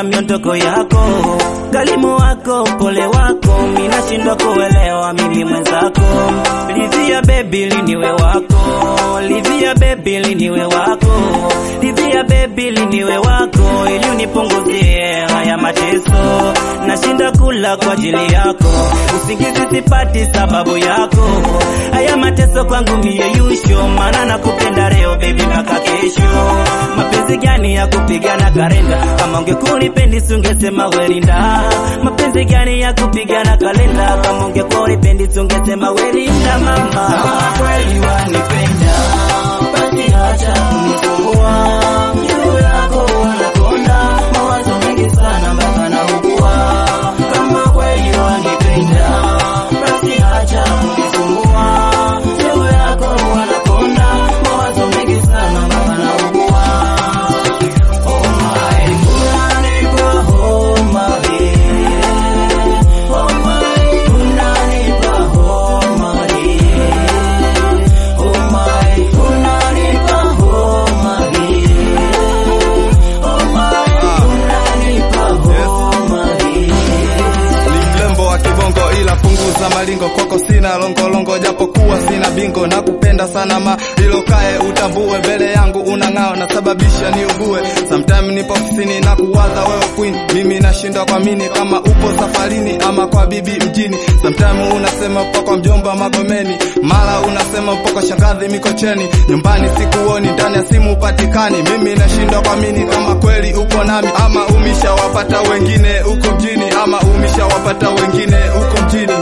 na miondoko yako, kalimu wako, pole wako, minashindwa kuelewa mimi mwenzako. Livia baby liniwe wako, livia baby liniwe wako, livia baby liniwe wako, ili unipunguzie haya mateso. Nashinda kula kwa ajili yako, usingizi sipati sababu yako. Haya mateso kwangu mie yusho, maana nakupenda leo baby mpaka kesho. Mapenzi gani ya kupigana kalenda? Kama ungekunipendi sungesema welinda. Mapenzi gani ya kupigana kalenda? Kama ungekunipendi sungesema welinda mama. Kama kweli wanipenda, basi acha kunisumbua. Juu yako wanakonda, mawazo mengi sana mpaka naugua. Kama kweli wanipenda, basi acha kunisumbua. Juu yako wanakonda, mawazo mengi sana mpaka naugua. Oh my, unanipa homa yeah. Oh my, unanipa homa yeah. Oh my, unanipa homa yeah. Oh my, unanipa homa yeah. ni mlembo wa kibongo ila punguza malingo kwako sina longolongo japokuwa sina bingo na kupenda sana ma ilo kae utambue mbele yangu unang'ao nasababisha niugue sometime nipo ofisini na kuwaza wewe queen mimi nashindwa kuamini kama upo safarini ama kwa bibi mjini sometime unasema upo kwa mjomba magomeni mara unasema upo kwa shangazi mikocheni nyumbani sikuoni ndani ya simu upatikani mimi nashindwa kuamini kama kweli upo nami ama umeshawapata wengine huko mjini ama umeshawapata wengine huko mjini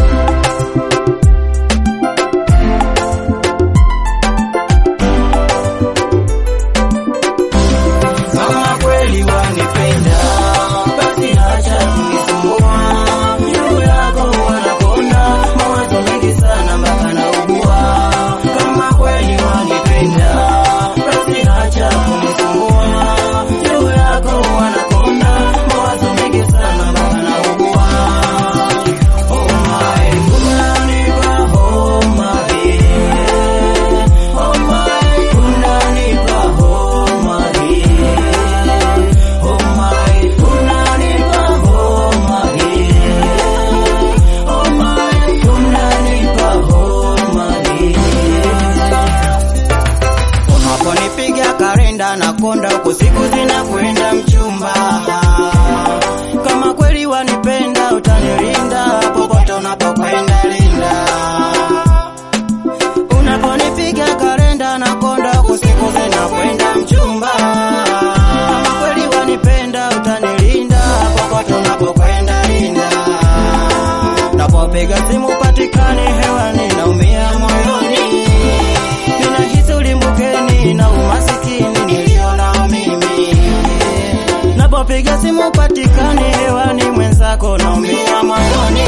Kama kweli wanipenda, basi acha kunisumbua. Juu yako wanakonda, mawazo mengi sana mpaka naugua. Kama kweli wanipenda, basi acha kunisumbua. Juu yako wanakonda, mawazo mengi sana mpaka naugua. Oh my, unanipa homa yeah. Oh my, unanipa homa yeah. Oh my, unanipa homa yeah. Oh my, unanipa homa yeah. Unaponipiga karenda na konda huko siku zinakwenda mchumba. Kama kweli wanipenda utanilinda popote unapokwenda linda. Unaponipiga karenda na konda huko siku zinakwenda mchumba. Kama kweli wanipenda utanilinda popote unapokwenda linda. Napopiga simu patikani hewani naumia moyoni. Ninahisi ulimbukeni na umasikini nilionao mimi. Napopiga simu patikani hewani mwenzako naumia moyoni.